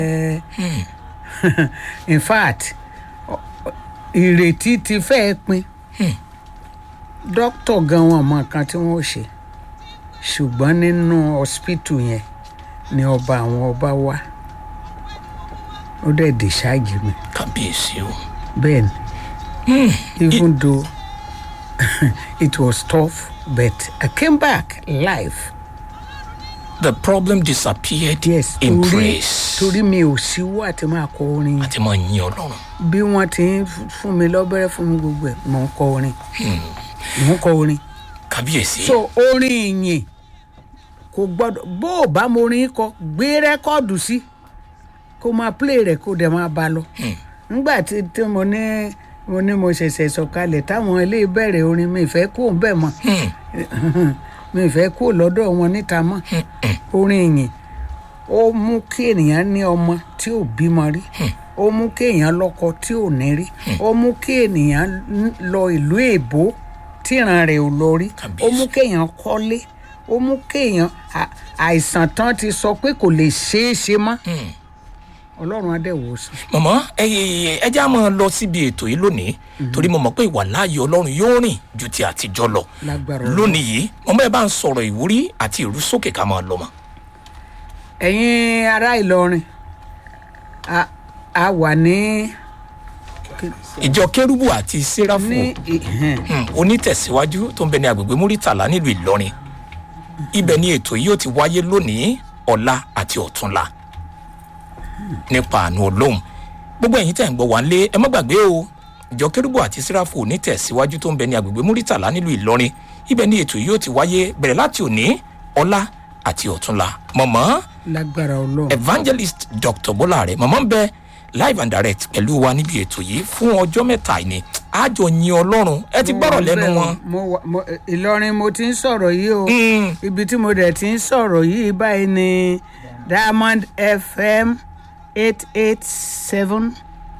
in fact ọ- ọ- ìrètí ti fẹ́ẹ́ pin dókítà gan wọn mọ nǹkan tí wọ́n ó ṣe ṣùgbọ́n nínú hospital yẹn ni ọba àwọn ọba wá ó dẹ̀ discharge mi kábíyèsí o bẹ́ẹ̀ ni even though it was tough but I came back live the problem disappeared yes in torí praise torí mi ò síwọ́ àti máa kọ orin yẹn àti máa yin ọlọ́run bí wọ́n ti ń f- fún mi lọ́bẹ̀rẹ̀ fún mi gbogbo ẹ̀ mò ń kọ orin mò ń kọ orin kábíyèsí so orin ìyìn kò gbọ́dọ̀ bó o bá mo orin kọ gbé rẹ́kọ́ọ̀dù sí kó máa play rẹ̀ kó dẹ̀ máa bá lọ nígbà tí tí mo ní mo ní mo ṣẹ̀ṣẹ̀ sọ̀kalẹ̀ táwọn ilé bẹ̀rẹ̀ orin mi ìfẹ́ kó ń bẹ̀ mọ́ mi ìfẹ́ kó lọ́dọ̀ wọn níta mọ́ orin ìyìn ó mú kí ènìyàn ní ọmọ tí ò bímọ rí ó mú kí èèyàn lọ́kọ tí ò ní rí ó mú kí ènìyàn n- lọ ìlú èbó tíran rẹ̀ ò lọ rí ó Kábíyèsí. mú kéèyàn kọ́lé ó mú kéèyàn à- àìsàn tán ti sọ pé kò lè ṣeé ṣe mọ́ ọlọ́run adẹ́wò sùn. mọ̀mọ́ ẹ ẹ já máa lọ síbi ètò yìí lónìí torí mo mọ̀ pé ìwà láàyè ọlọ́run yóò rìn ju ti àtijọ́ lọ Lágbára Ọlọ́run. lónìí yìí mọ̀mọ́ ẹ bá ń sọ̀rọ̀ ìwúrí àti ìrúsókè ká máa lọ mọ́ ẹ̀yin ará ìlọrin a- a wà ní ìjọ kérúbù àti séráfù ní ìhẹn Hmm, onítẹ̀síwájú tó ń bẹ ní agbègbè múrítàlá nílùú ìlọrin ibẹ̀ ni ètò yìí ó ti wáyé lónìí ọ̀la àti ọ̀túnla nípa àánú ọlọ́run gbogbo ẹ̀yin tẹ̀ ń gbọ́ wá ń lé ẹ má gbàgbé o ìjọ kérúbù àti séráfù onítẹ̀síwájú tó ń bẹ ní agbègbè múrítàlá nílùú ìlọrin ibẹ̀ ni ètò yìí ó ti wáyé bẹ̀rẹ̀ láti òní ọ̀la àti ọ̀túnla mọ̀mọ́ lágbára ọlọ́run evangelist dr bọ́láre mọ̀mọ́ ń bẹ live and direct pẹ̀lú wa níbi ètò yìí fún ọjọ́ mẹ́ta yìí ni àjọ yin ọlọ́run ẹ ti gbọ́rọ̀ lẹ́nu wọn. mo wà- mo- ìlọrin mo ti ń sọ̀rọ̀ yìí o Mm. ibi tí mo dẹ̀ ti ń sọ̀rọ̀ yìí báyìí ni diamond fm eight eight seven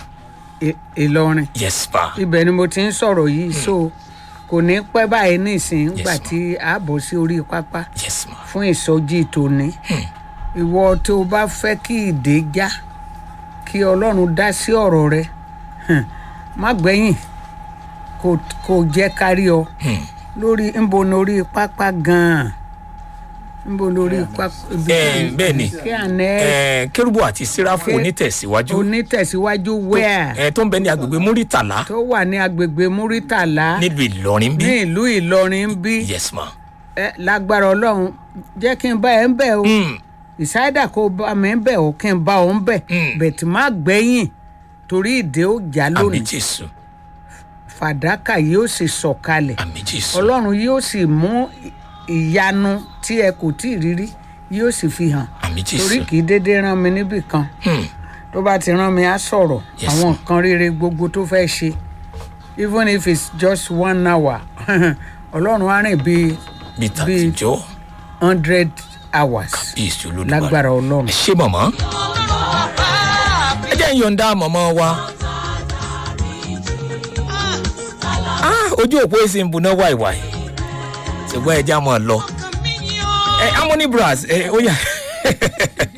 ìlọrin yes pa ibẹ̀ ni mo ti ń sọ̀rọ̀ yìí so kò ní pẹ́ báyìí nísìnyí nígbà tí a bọ̀ sí orí pápá yes ma fún ìsọjí tòní ìwọ tó o bá fẹ́ kí ìdè já kí ọlọ́run dá sí ọ̀rọ̀ rẹ hàn, má gbẹ̀yìn kò kò jẹ́ kárí ọ lórí nbo ní orí pápá gan-an nbo ní orí pápá ibi ẹ bẹ́ẹ̀ ni kí àná ẹ kérúbù àti séráfù onítẹ̀síwájú onítẹ̀síwájú wẹ́ẹ̀ ẹ tó ń bẹ ní agbègbè múrítàlá tó wà ní agbègbè múrítàlá nílùú ìlọrin bí ní ìlú ìlọrin ń bí yes ma ẹ lágbára ọlọ́run jẹ́ kí n bá ẹ ń bẹ̀ o Mm, ìsáyédà kó bá mi ń bẹ̀ o kí n bá ọ ń bẹ̀ Mm. bẹ̀tì má gbẹ̀yìn torí ìdè ó já àmì lónìí jésù fàdákà yóò sì sọ̀kalẹ̀ àmì jésù ọlọ́run yóò sì mú ì- ìyanu tí ẹ kò tí ì rírí yóò sì fi hàn àmì torí jésù kì í déédéé rán mi níbì kan Hmm, tó bá ti rán mi á sọ̀rọ̀ Yes, àwọn ma'am. nǹkan rere gbogbo tó fẹ́ ṣe even if it's just one hour ọlọ́run á rìn bíi bí tàtijọ́ hundred hours bí èsì olódùmarè lágbára ọlọ́run. ẹ ṣé mọ̀mọ́ ẹ jẹ́ ń yọ̀ǹda mọ̀mọ́ wa. Ah, ojú òpó èsì ń buná wàìwàì ṣùgbọ́n ẹ já mọ̀ ọ́ lọ. ẹ harmony brass ẹ ó yà